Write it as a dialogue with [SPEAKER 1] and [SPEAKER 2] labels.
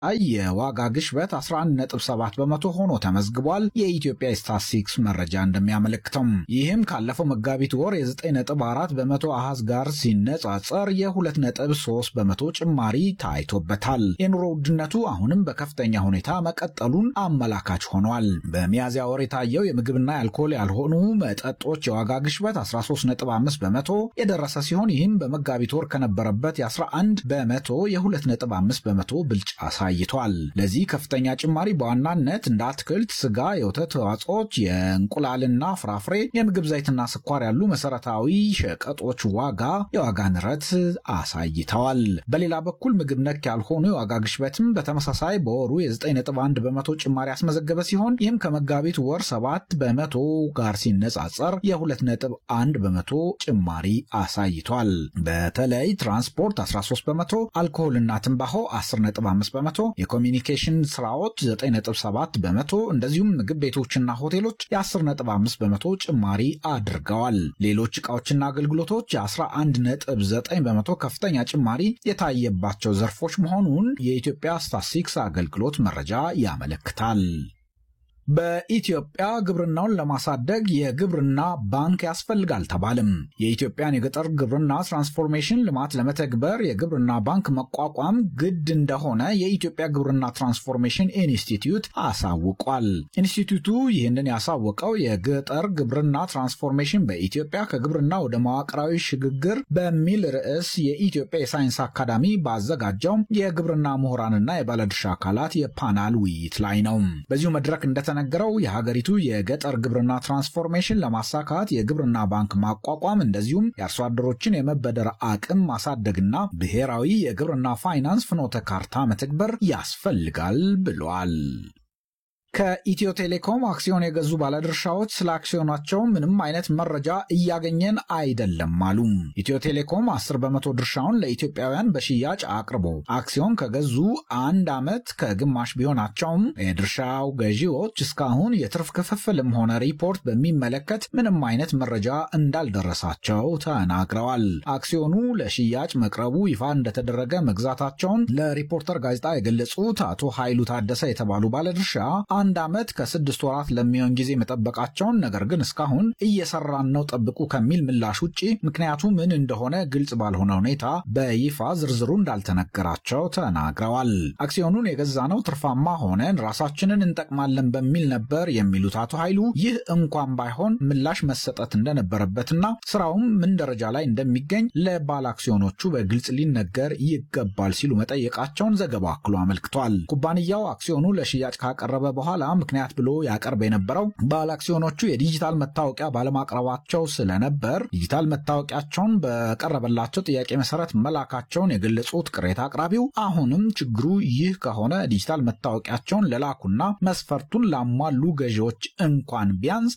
[SPEAKER 1] የዋጋ ግሽበት 11.7 በመቶ ሆኖ ተመዝግቧል። የኢትዮጵያ ስታትስቲክስ መረጃ እንደሚያመለክተው ይህም ካለፈው መጋቢት ወር የ9.4 በመቶ አሃዝ ጋር ሲነጻጸር የ2.3 በመቶ ጭማሪ ታይቶበታል። የኑሮ ውድነቱ አሁንም በከፍተኛ ሁኔታ መቀጠሉን አመላካች ሆኗል። በሚያዝያ ወር የታየው የምግብና የአልኮል ያልሆኑ መጠጦች የዋጋ ግሽበት 13.5 በመቶ የደረሰ ሲሆን ይህም በመጋቢት ወር ከነበረበት የ11 በመቶ የ2.5 በመቶ ብልጫ አሳይቷል። ለዚህ ከፍተኛ ጭማሪ በዋናነት እንደ አትክልት፣ ስጋ፣ የወተት ተዋጽኦች፣ የእንቁላልና ፍራፍሬ፣ የምግብ ዘይትና ስኳር ያሉ መሰረታዊ ሸቀጦች ዋጋ የዋጋ ንረት አሳይተዋል። በሌላ በኩል ምግብ ነክ ያልሆኑ የዋጋ ግሽበትም በተመሳሳይ በወሩ የ9.1 በመቶ ጭማሪ ያስመዘገበ ሲሆን ይህም ከመጋቢት ወር 7 በመቶ ጋር ሲነጻጸር የ2.1 በመቶ ጭማሪ አሳይቷል። በተለይ ትራንስፖርት 13 በመቶ፣ አልኮሆልና ትንባሆ 10.5 በመቶ፣ የኮሚኒኬሽን ስራዎች 9.7 በመቶ እንደዚሁም ምግብ ቤቶችና ሆቴሎች የ10.5 በመቶ ጭማሪ አድርገዋል። ሌሎች ዕቃዎችና አገልግሎቶች የ11.9 በመቶ ከፍተኛ ጭማሪ የታየባቸው ዘርፎች መሆኑን የኢትዮጵያ ስታትስቲክስ አገልግሎት መረጃ ያመለክታል። በኢትዮጵያ ግብርናውን ለማሳደግ የግብርና ባንክ ያስፈልጋል ተባለም። የኢትዮጵያን የገጠር ግብርና ትራንስፎርሜሽን ልማት ለመተግበር የግብርና ባንክ መቋቋም ግድ እንደሆነ የኢትዮጵያ ግብርና ትራንስፎርሜሽን ኢንስቲትዩት አሳውቋል። ኢንስቲትዩቱ ይህንን ያሳወቀው የገጠር ግብርና ትራንስፎርሜሽን በኢትዮጵያ ከግብርና ወደ መዋቅራዊ ሽግግር በሚል ርዕስ የኢትዮጵያ የሳይንስ አካዳሚ ባዘጋጀው የግብርና ምሁራንና የባለድርሻ አካላት የፓናል ውይይት ላይ ነው። በዚሁ መድረክ እንደተ ነገረው የሀገሪቱ የገጠር ግብርና ትራንስፎርሜሽን ለማሳካት የግብርና ባንክ ማቋቋም እንደዚሁም የአርሶ አደሮችን የመበደር አቅም ማሳደግና ብሔራዊ የግብርና ፋይናንስ ፍኖተ ካርታ መተግበር ያስፈልጋል ብሏል። ከኢትዮ ቴሌኮም አክሲዮን የገዙ ባለድርሻዎች ስለ አክሲዮናቸው ምንም አይነት መረጃ እያገኘን አይደለም አሉ። ኢትዮ ቴሌኮም 10 በመቶ ድርሻውን ለኢትዮጵያውያን በሽያጭ አቅርቦ አክሲዮን ከገዙ አንድ ዓመት ከግማሽ ቢሆናቸውም የድርሻው ገዢዎች እስካሁን የትርፍ ክፍፍልም ሆነ ሪፖርት በሚመለከት ምንም አይነት መረጃ እንዳልደረሳቸው ተናግረዋል። አክሲዮኑ ለሽያጭ መቅረቡ ይፋ እንደተደረገ መግዛታቸውን ለሪፖርተር ጋዜጣ የገለጹት አቶ ኃይሉ ታደሰ የተባሉ ባለድርሻ አንድ ዓመት ከስድስት ወራት ለሚሆን ጊዜ መጠበቃቸውን ነገር ግን እስካሁን እየሰራን ነው ጠብቁ ከሚል ምላሽ ውጭ ምክንያቱ ምን እንደሆነ ግልጽ ባልሆነ ሁኔታ በይፋ ዝርዝሩ እንዳልተነገራቸው ተናግረዋል። አክሲዮኑን የገዛነው ትርፋማ ሆነን ራሳችንን እንጠቅማለን በሚል ነበር የሚሉት አቶ ኃይሉ ይህ እንኳን ባይሆን ምላሽ መሰጠት እንደነበረበትና ስራውም ምን ደረጃ ላይ እንደሚገኝ ለባለ አክሲዮኖቹ በግልጽ ሊነገር ይገባል ሲሉ መጠየቃቸውን ዘገባው አክሎ አመልክቷል። ኩባንያው አክሲዮኑ ለሽያጭ ካቀረበ በኋላ ምክንያት ብሎ ያቀርብ የነበረው ባለ አክሲዮኖቹ የዲጂታል መታወቂያ ባለማቅረባቸው ስለነበር ዲጂታል መታወቂያቸውን በቀረበላቸው ጥያቄ መሰረት መላካቸውን የገለጹት ቅሬታ አቅራቢው አሁንም ችግሩ ይህ ከሆነ ዲጂታል መታወቂያቸውን ለላኩና መስፈርቱን ላሟሉ ገዢዎች እንኳን ቢያንስ